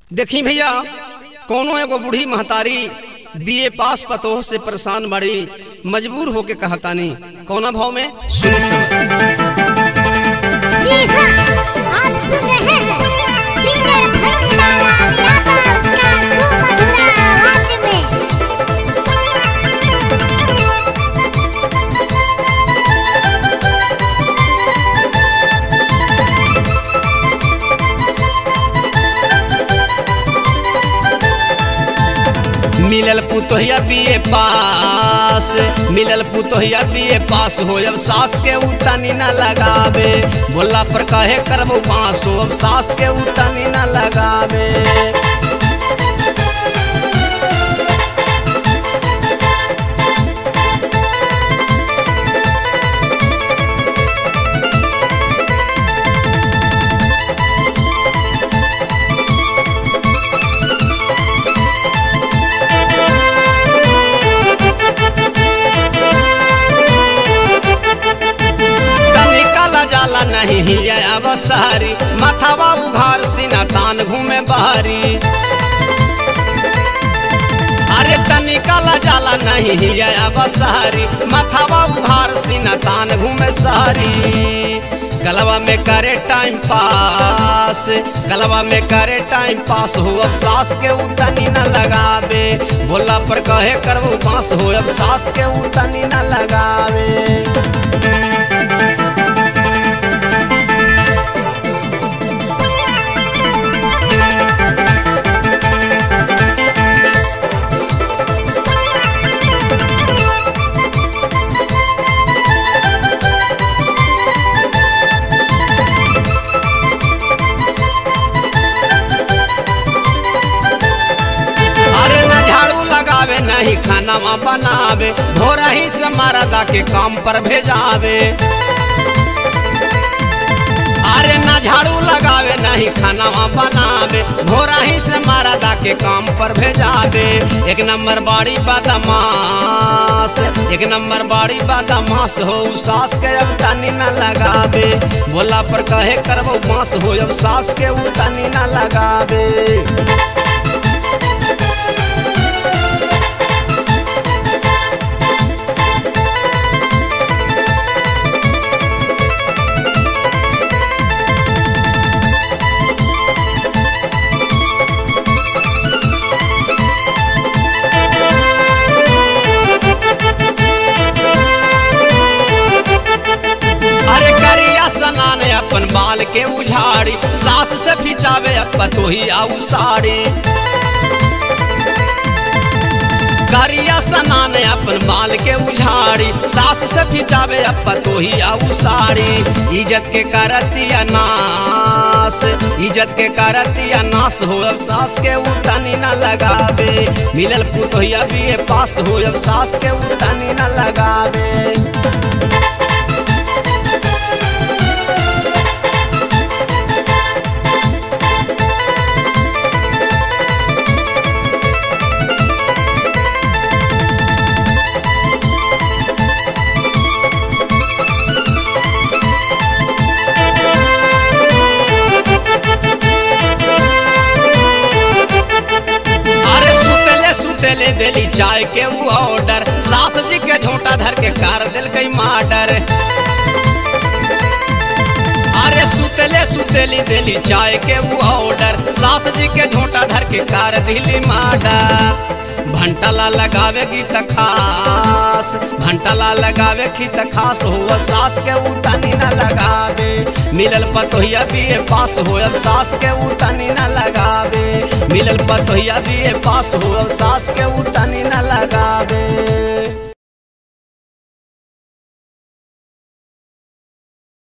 देखी भैया कोनो एगो बूढ़ी महतारी बीए पास पतोह से परेशान बड़ी मजबूर होके कहतानी कौना भाव में सुनी सुनी जी हाँ आप सुन रहे हैं सिंगर भंडारा यादव का सुमधुर आवाज में मिलल पुतोहिया बीए पास मिलल पुतोहिया बीए पास हो अब सास के उतनी न लगावे बोला पर कहे करबो पास हो अब सास के उतनी न लगावे निकाला जाला नहीं हिया अब सारी माथावा उघार सीना तान घूमे बहरी अरे त निकाला जाला नहीं हिया अब सारी माथावा उघार सीना तान घूमे सहरी गलवा में करे टाइम पास गलवा में करे टाइम पास हो अब सास के उतनी न लगावे बोला पर कहे करबो पास हो अब सास के उतनी न लगावे अरे न झाड़ू लगावे नहीं खाना बनावे भोरा ही से मरदा के काम पर भेजावे अरे न झाड़ू लगावे नहीं खाना बनावे भोरा ही से मरदा के काम पर भेजावे एक नंबर बाड़ी बदमाश एक नंबर बाड़ी बदमाश हो सास के अब तनी न लगावे बोला पर कहे करबो बांस हो अब सास के उ तनी न लगावे अरे करिया सनान अपन बाल के उझाड़ी सास से फिचावे अब तोही आऊ साड़ी करिया सनान अपन बाल के उझाड़ी सास से फिचावे अब तोही आऊ साड़ी इज्जत के करतिया नास इज्जत के करतिया नास हो अब सास के उतनी न लगावे मिलल पुतोहिया भी पास हो अब सास के उतनी न लगावे अरे सुतले सुतले दिली चाय के वो ऑर्डर सास जी के झोंटा धर के कार दिल गई माडर अरे सुतले सुतली दिली चाय के वो ऑर्डर सास जी के झोंटा धर के कार दिली माडर भंटला लगावे गीत खास भंटला लगावे गीत खास हो सास के उतनी न लगावे मिलल पतोहिया भी पास हो अब सास के उतनी न लगावे मिलल पतोहिया भी पास हो अब सास के उतनी